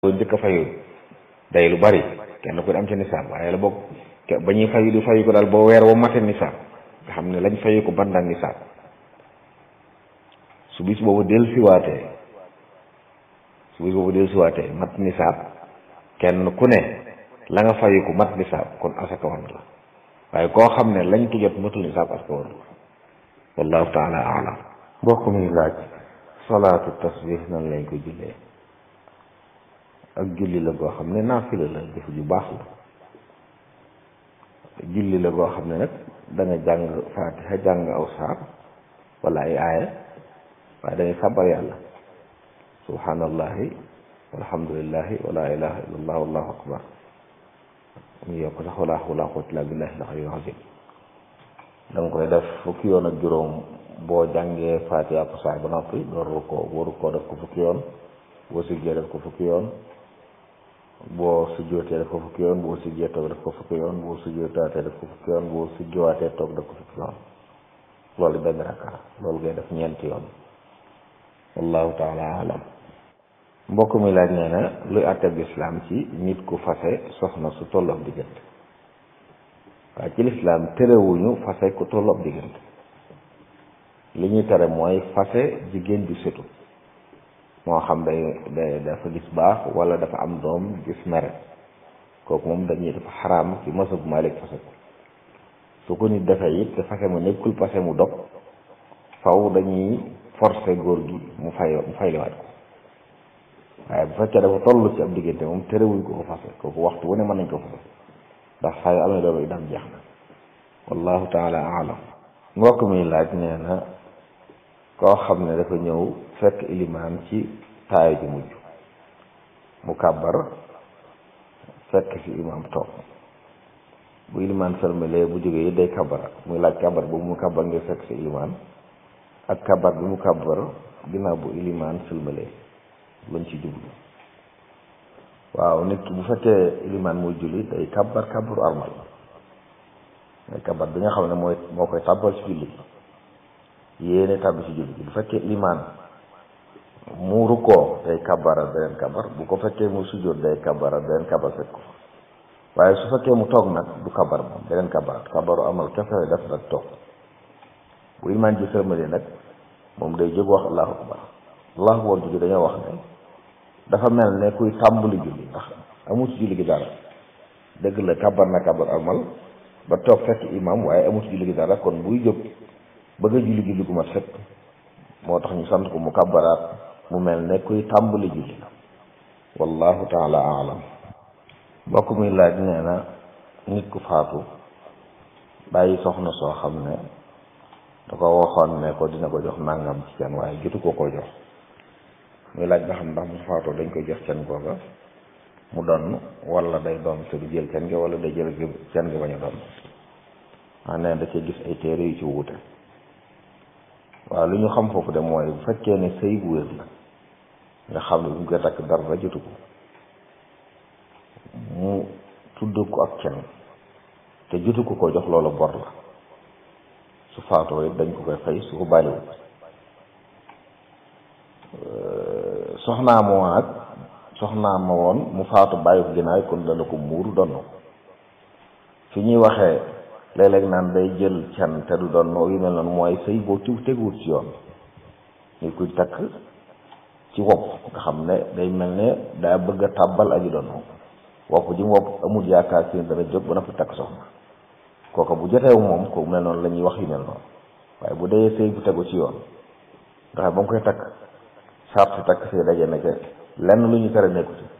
loolu njëkk a fayu day lu bari kenn ku ne am ca nisaab waaye la bokk ba ñuy fayu di fayu ko daal boo weer wa mate nisaab nga xam ne lañ fayu ko bandang nisaab su bis boobu del siwaatee su bis boobu del siwaatee mat nisaab kenn ku ne la nga fayu ko mat nisaab kon asaka war la waaye koo xam ne lañ ko jot matul nisaab asaka war la wallahu taala alam mbokk mi laaj salaatu tasbih nan lañ ko jullee ak julli la goo xam ne naafila la jëf ju baax la julli la goo xam ne nag da nga jàng faatiha jàng aw saar wala ay aaya waaye da ngay sàbbar yàlla subhanallahi walhamdulillahi wala ilaha illallah wallahu akbar mu yokk sax wala hawla wala quwwata illa billahi al-aliyyil azim da nga koy def fukki yoon ak juróom boo jàngee faatiha ak saar ba noppi door ko waru koo def ko fukki yoon boo siggee def ko fukki yoon boo sujjootee def ko fukki yoon boo siggee toog def ko fukki yoon boo sujjootaatee def ko fukki yoon boo sujjowaatee toog def ko fukki yoon loolu benn rakka loolu ngay def ñeenti yoon wallahu taala alam mbokk mi laaj nee na luy àtteb lislaam ci nit ku fase soxna su tolloog diggante waaye ci lislaam terewuñu fase ku tolloog diggante li ñuy tere mooy fase jigéen ju setu moo xam day day dafa gis baax wala dafa am doom gis mere kooku moom dañuy dafa xaraam ci masab Maalik fase ko su ko nit defee it te fase mu nekkul fase mu dog faw dañuy forcer góor gi mu fay mu fayliwaat ko waaye bu fekkee dafa toll ci ab diggante moom terewuñ ko ko fase kooku waxtu wu ne mën nañ ko fase ndax saa yu amee doom yi dam jeex na wallahu taala alam mbokk mi laaj nee na koo xam ne dafa ñëw fekk ilimaan ci taayu ji mujj mu kàbbar fekk fi imaam toog bu ilimaan sërmalee bu jógee yi day kàbbara muy laaj kàbbar boobu mu kàbbar ngir fekk si ilimaan ak kàbbar bi mu kàbbar ginnaaw bu ilimaan sërmalee luñ ci jublu waaw nit ki bu fekkee ilimaan muy julli day kàbbar kàbbaru armal mooy kàbbar bi nga xam ne mooy moo koy tàbbal ci julli yéene tàbbi ci julli bu fekkee limaan mu rukkoo day kabara beneen kabar bu ko fekkee mu sujjóot day kabara beneen kabar fekk ko waaye su fekkee mu toog nag du kabar moom beneen kabar kabaru amal kese def nag toog bu limaan ji sërmale nag moom day jóg wax allahu akbar allahu akbar jóge dañoo wax ne dafa mel ne kuy tàmbali julli ndax amul ci julli gi dara dëgg la kabar na kabar amal ba toog fekk imam waaye amul ci julli gi dara kon buy jóg bëgg a julli julli gu mat sëkk moo tax ñu sant ko mu kàbbaraat mu mel ne kuy tàmbali julli wallahu taala alam mbokk muy laaj nee na nit ku faatu bàyyi soxna soo xam ne da ko waxoon ne ko dina ko jox nangam ci can waaye jotu ko ko jox muy laaj ba xam ndax mu faatoo dañ koy jox can googa mu donn wala day doon te du jël can gi wala day jël can gi bañ a doon maa nee da cee gis ay téere yu ci wuute waaw lu ñu xam foofu de mooy bu fekkee ne sëy bu wér la nga xam ne bu ñu koy takk dara jotu ko mu tudd ko ak kenn te jotu ko ko jox loola bor la su faatoo it dañ ko koy fay su ko bàyyiwul soxnaa ma woon ak soxnaa ma woon mu faatu bàyyi ko ginnaaw kon dana ko muuru donn fi ñuy waxee léeg-léeg naan day jël can te du doon yu mel noonu mooy sëy boo tiw teguwut ci yoon ñu kuy takk ci wopp nga xam ne day mel ne daa bëgg a tàbbal aji doon wopp ji mu wopp amul yaakaar si dana jóg ba na fi takk soxna kooka bu joteewu moom ko mel noonu la ñuy wax yu mel noonu waaye bu dee sëy bu tegu ci yoon nga xam ba mu koy takk sart si takk sëy daje na ca lenn lu ñu tere nekku ci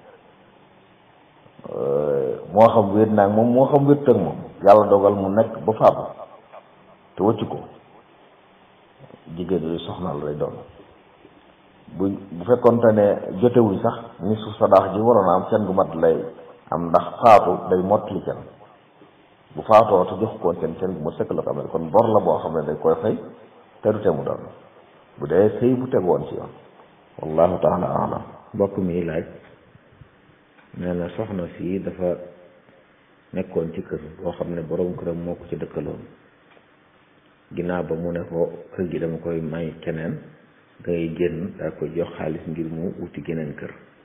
moo xam wéet naag moom moo xam wéet ak moom yàlla dogal mu nekk ba faatu te wëccu ko jigéen yooyu soxna la lay doon bu bu fekkonte ne jotewuñ sax ni su sadaax ji waroon a am kenn gu mat lay am ndax faatu day mottali kenn bu faatoo te jox koon kenn kenn gu ma sëkk la ko amee kon bor la boo xam ne dañ koy fay te du te mu doon bu dee sëy bu teg woon ci yoon wallahu taala alam mbokk mi laaj nee na soxna si dafa nekkoon ci kër boo xam ne borom këram moo ko ci dëkkaloon ginnaaw ba mu ne ko kër gi dama koy may keneen ngay génn daa koy jox xaalis ngir mu wuti geneen kër